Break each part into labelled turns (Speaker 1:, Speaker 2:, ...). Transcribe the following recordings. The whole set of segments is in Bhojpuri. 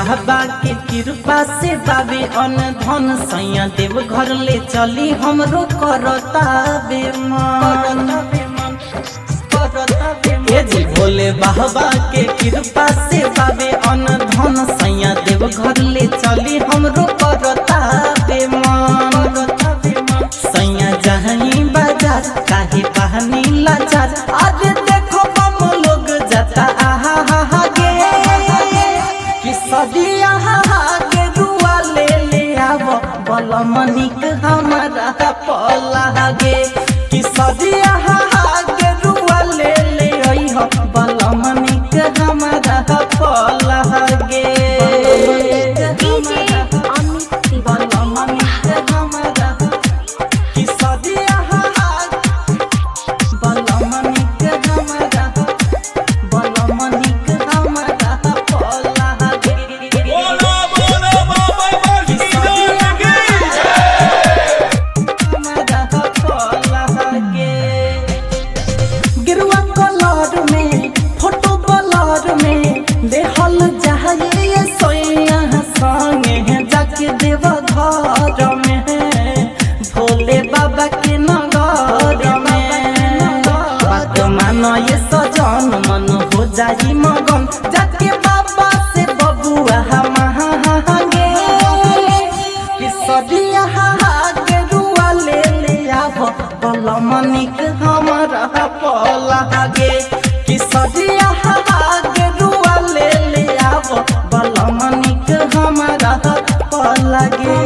Speaker 1: बाबा के कृपा से बाबे अन धन सैया देव घर ले चली हमरो करता बेमान ए जी भोले बाबा के कृपा से बाबे अन धन सैया देव घर ले चली हमरो करता बेमान सैया जहीं बाजार काहे बहनी लाचार आज देखो बम लोग जाता आहा हा हा गे कि सदिया हा हा के रुआ ले ले आव बल मनिक हमारा पला गे कि सदिया हा हा के रुआ ले ले आई हो बल मनिक हमारा पला गे
Speaker 2: डीजे अमित
Speaker 1: बल
Speaker 2: तिवारी
Speaker 1: मनिक हमारा कि सदिया हा हा बलमनिक हमारा बलमनिक हमारा पला गे
Speaker 3: बोलो बोलो बाबा बासुकीनाथ की
Speaker 1: हमारा पला गे गिरुआ कलर में फोटो कलर में देहल जाए सोया संगे जाके देव घर में भोले बाबा के नगर में बात मानो ये सजन मन हो जाई मगन जाके बाबा से बबुआ महागे कि सदिया के रुआ ले ले आव बलमनिक हमारा पला गे कि सदिया के रुआ ले ले आव बलमनिक हमारा पला गे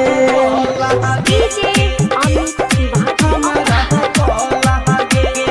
Speaker 2: डीजे अमित तिवारी
Speaker 1: हमारा पला गे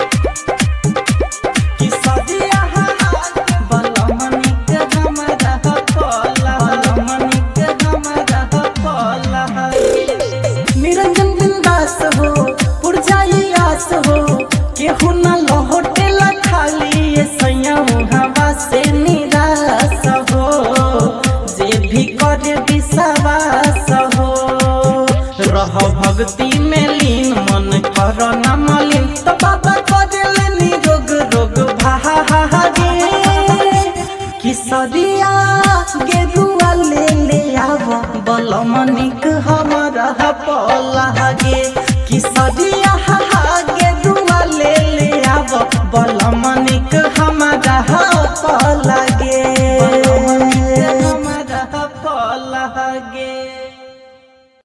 Speaker 1: कि सदिया बलमनिक हमारा पला बलमनिक हमारा पला निरंजन बिंदास हो पुरजाई आस हो केहू न लहोटेल खाली ये सैया हवा से निराश हो जे भी करे विश्वास हो रह भक्ति में लीन मन कर न मलिन तो बाबा करेल निरोग रोग भागे कि सदिया गेरुआ ले ले आव बलमनिक हमारा पला गे कि सदिया गेरुआ ले ले आव बलमनिक हमारा पला गे